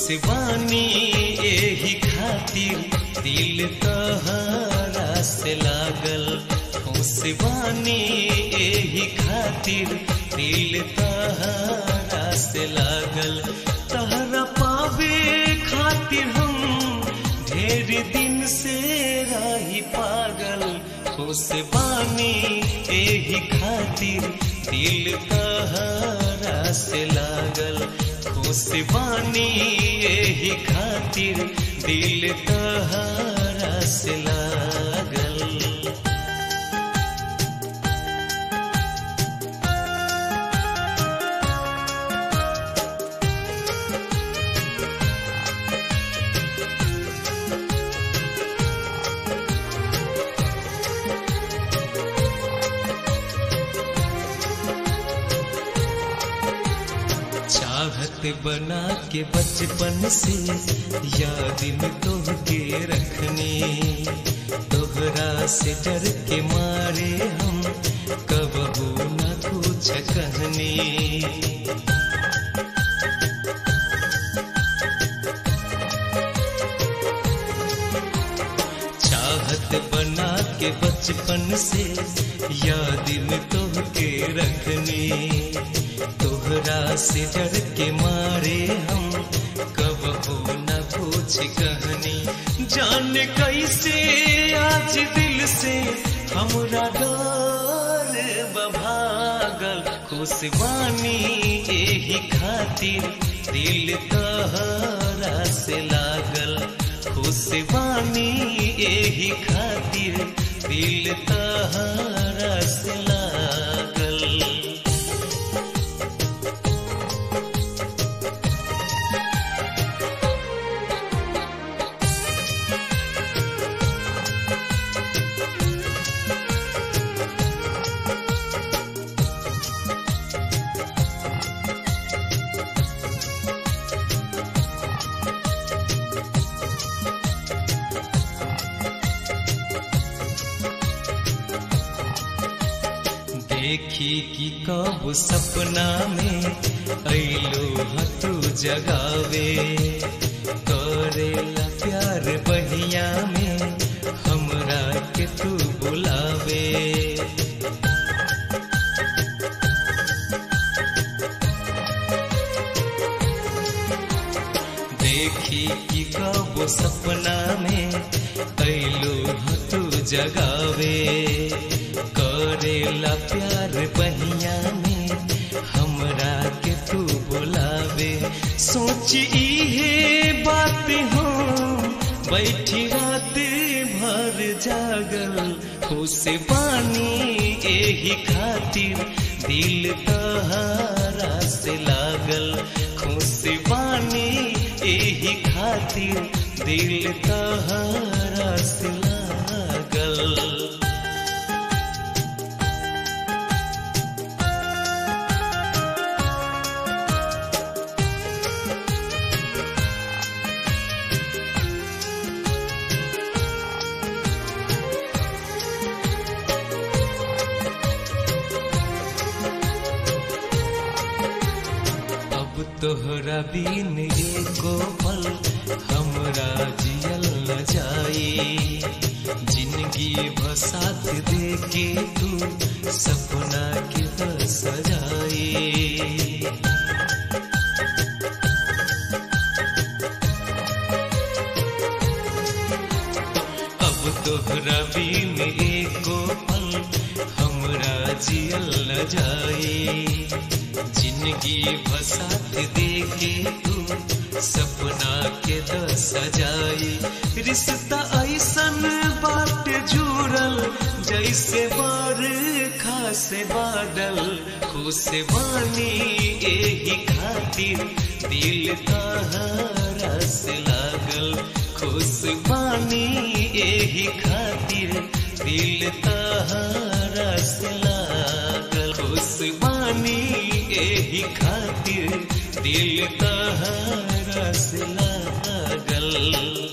खुशबानी एही खातिर दिल तहरा से लागल खुशबानी एही खातिर दिल तहरा से लागल तहरा पावे खातिर हम ढेर दिन से रही पागल खुशबानी एही खातिर दिल तहरा से लागल खुशबानी एही खातिर दिल तहरा से लागल चाहत बना के बचपन से याद में तोहके रखने तोहरा से डर के मारे हम कबहू न कुछ कहने चाहत बना के बचपन से याद में तोहके रखने तोहरा से डर के मारे हम कब हो न कुछ कहनी जान कैसे आज दिल से हमरा डर बभागल खुशबानी एही खातिर दिल तहरा से लागल खुशबानी एही खातिर दिल तहरा से लागल देखी कि कब सपना में ऐलो हतू जगावे करेला प्यार बहिया में हमरा के तू बुलावे देखी कि कब सपना में ऐलो हतू जगावे करेला प्यार बहिया में हमरा के तू बुलावे सोच इहे बात हो बैठी रात भर जागल खुश बानी एही खातिर दिल तहारा से लागल खुश बानी एही खातिर दिल तहारा से लागल तोहरा बिन एको पल हमरा जियल न जाई जिंदगी भसात दे के तू सपना के सजाई अब तोहरा बिन एको पल हमरा जियल न जाई जिंदगी भसात दे के तू सपना के द सजाई रिश्ता ऐसन बात जुड़ल जैसे बार खास बादल खुश बानी एही खातिर दिल तहरा से लागल खुश बानी एही खातिर दिल तहरा से लागल खुश बानी एही खातिर दिल तहरा से लागल